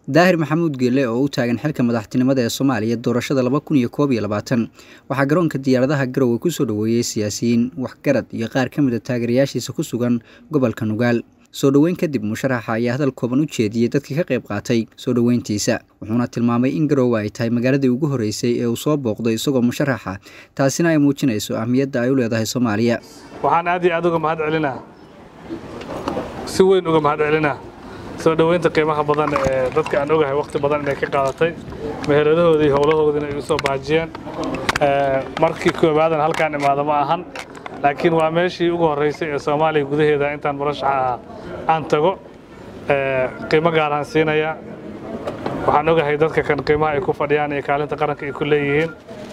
daahir maxamuud geelle oo u taagan xilka madaxtinimada ee soomaaliya doorashada laba kun iyo koob iyo labaatan waxaa garoonka diyaaradaha garowe kusoo dhoweeyey siyaasiyiin waxgarad iyo qaar ka mid a taageerayaashiisa ku sugan gobolka nugaal soo dhoweyn kadib musharaxa ayaa hadal kooban u jeediyey dadkii ka qayb qaatay soo dhoweyntiisa wuxuuna tilmaamay in garowe ay tahay magaaladii ugu horreysay ee uu soo booqday isagoo musharaxa taasina ay muujinayso ahmiyadda ay u leedahay soomaaliya waxaan aad iyo aad uga mahad celinaa si weyn uga mahad celinaa soo dhoweynta qiimaha badan ee dadka aan ogahay waqti badan inay ka qaadatay meheradahoodii iyo howlahoodina ay u soo baajiyeen markii koobaadan halkaan imaado ma ahan laakiin waa meeshii ugu horreysay ee soomaaliya gudaheeda intaan murashaxa ahaa aan tago qiimo gaaraan siinayaa waxaan ogahay dadka kan qiimaha ay ku fadhiyaan iyo kaalinta qaranka ay ku leeyihiin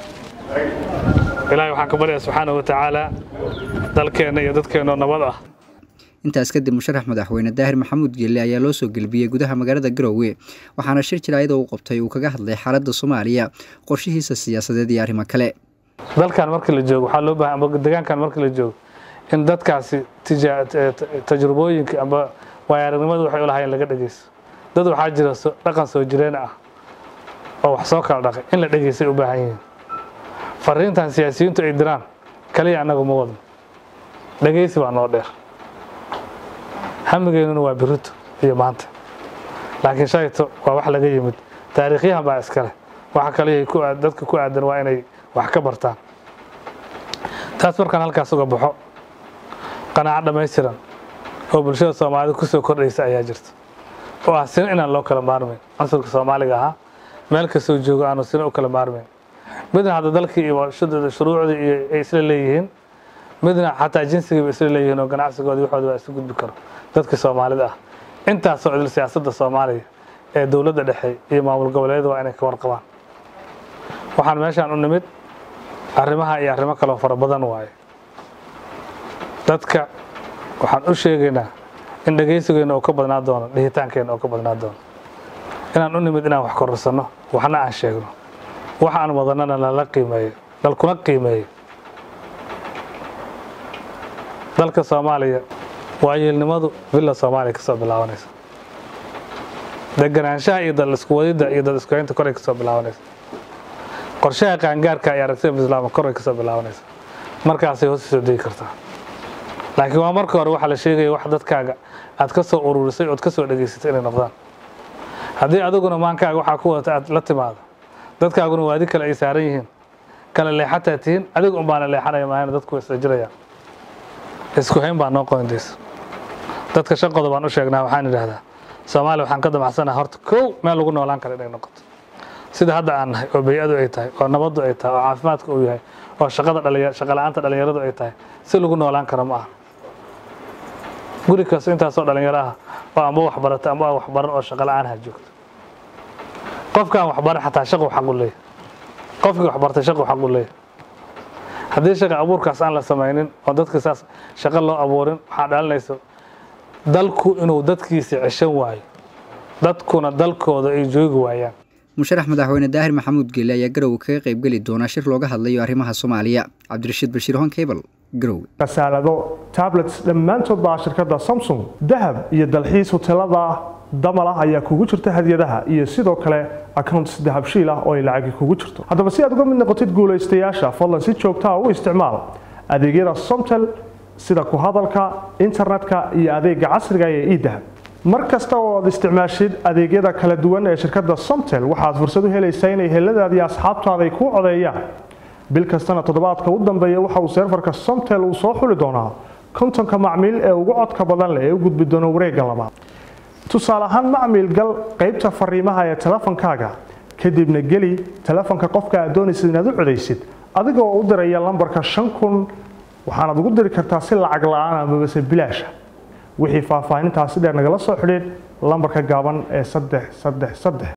ilaahay waxaan ka baryaa subxaana wa tacaala dalkeenna iyo dadkeennoo nabad ah intaas kadib musharax madaxweyne daahir maxamuud geelle ayaa loo soo gelbiyey gudaha magaalada garowe waxaana shir jiraayada uu qabtay uu kaga hadlay xaaladda soomaaliya qorshihiisa siyaasadeed iyo arrimo kale dalkan markii la joogo waxaa loo baahan amba deegaankan markii la joogo in dadkaasi tajrubooyinka amba waayaaragnimadu waxay u lahaayeen laga dhegeysto dad waxaa jira dhaqan soo jireen ah oo wax soo kala dhaqay in la dhegeystay u baahan yihiin fariintan siyaasiyiintu ay diraan kaliya annagu ma wadno dhegeysi baa noo dheer hamigeennuna waa birito iyo maanta laakiin shayto waa wax laga yimid taariikhyahan baa iskale waxa kaliya dadka ku aadan waa inay wax ka bartaan taas markaan halkaas uga baxo qanaaco dhammaystiran oo bulshada soomaalida ku soo kordhaysa ayaa jirta oo ah sina inaan loo kala maarmayn cunsurka soomaaliga ahaa meel kastoo joogo aanu sina u kala maarmayn midna hadda dalkii iyo shuruucdii iyo ay isla leeyihiin midna xataa jinsigiiba isla leeyihiin oo ganacsigoodii waxooda waa isu gudbi karo dadka soomaalida ah intaasoo idil siyaasadda soomaaliya ee dowladda dhexe iyo maamul goboleedyada waa inay ka warqabaan waxaan meeshaan u nimid arrimaha iyo arrimo kaloo fara badan waaye dadka waxaan u sheegaynaa in dhegaysigeenna oo ka badnaa doono dhihitaankeenna oo ka badnaa doono inaan u nimid inaan wax kororsanno waxna aan sheegno wax aan wadannana lala qiimeeyo lalkuna qiimeeyo dalka soomaaliya waayeelnimadu villa soomaaliya ka soo bilaabanaysa deganaanshaha iyo dal isku wadidda iyo dad isku haynta koray ka soo bilaabanaysa qorshaha qaangaarka iyo aragtida islaama koray ka soo bilaabanaysa markaasay hoos soo degi kartaa laakiin waa marka hore waxaa la sheegaya wax dadkaaga aad ka soo ururisay ood ka soo dhegaysatay inay noqdaan haddii adiguna maankaaga waxaa ku wadata aad la timaado dadkaaguna waadi kale ay saaran yihiin kala leexataa tihiin adiga un baana leexanaya maahayna dadku isla jirayaan isku hayn baa noo qoyndaysa dadka shan qodob aan u sheegnaa waxaan idhaahdaa soomaaliya waxaan ka damacsanaha horta kow meel lagu noolaan kara inay noqoto sida hadda aan nahay oo bay-adu ay tahay oo nabaddu ay tahay oo caafimaadka uu yahay oo shaqada dhalinya shaqa la-aanta dhalinyaradu ay tahay si lagu noolaan karo ma aha guri kasto intaasoo dhalinyaro ah oo amba waxbarata amba aan waxbaran oo shaqa la-aan ha joogto qofkaan waxbaran xataa shaqu xaq u leeyahy qofkii waxbartay shaqu xaq u leeyahy haddii shaqa abuurkaas aan la samaynin oo dadka saas shaqo loo abuurin waxaa dhalinayso dalku inuu dadkiisa ceshan waayo dadkuna dalkooda ay joogi waayaan musharax madaxweyne daahir maxamuud geelle ayaa garowe kaga qaybgeli doonaa shir looga hadlayo arrimaha soomaaliya cabdirashiid bashiir honkebal garowe kasaalado tablets dhammaantood baa shirkadda samsung dahab iyo dalxiis hoteelada damal ah ayaa kugu jirta hadiyadaha iyo sidoo kale accounts dahabshiil ah oo ay lacagi kugu jirto haddaba si aad uga mid noqotid guulaystayaasha fadlan si joogtaa u isticmaal adeegyada somtel sida ku hadalka internetka iyo adeega casriga ee idahab mar kasta oo aad isticmaashid adeegyada kala duwan ee shirkadda somtel waxaad fursad u helaysaa inay heladaadi asxaabtaada ay kuu codeeyaan bil kastana toddobaadka u dambeeya waxa uu seerfarka somtel uu soo xuli doonaa kontonka macmiil ee ugu codka badan leh ee u gudbi doona wareegga labaad tusaale ahaan macmiil gal qaybta fariimaha ee telefonkaaga kadibna geli telefonka qofka aad doonaysid inaad u codaysid adigoo u diraya lambarka shan kun waxaanaad ugu diri kartaa si lacag la-aan amabase bilaasha wixii faahfaahintaasi dheer nagala soo xidhiid lambarka gaaban ee saddex saddex saddex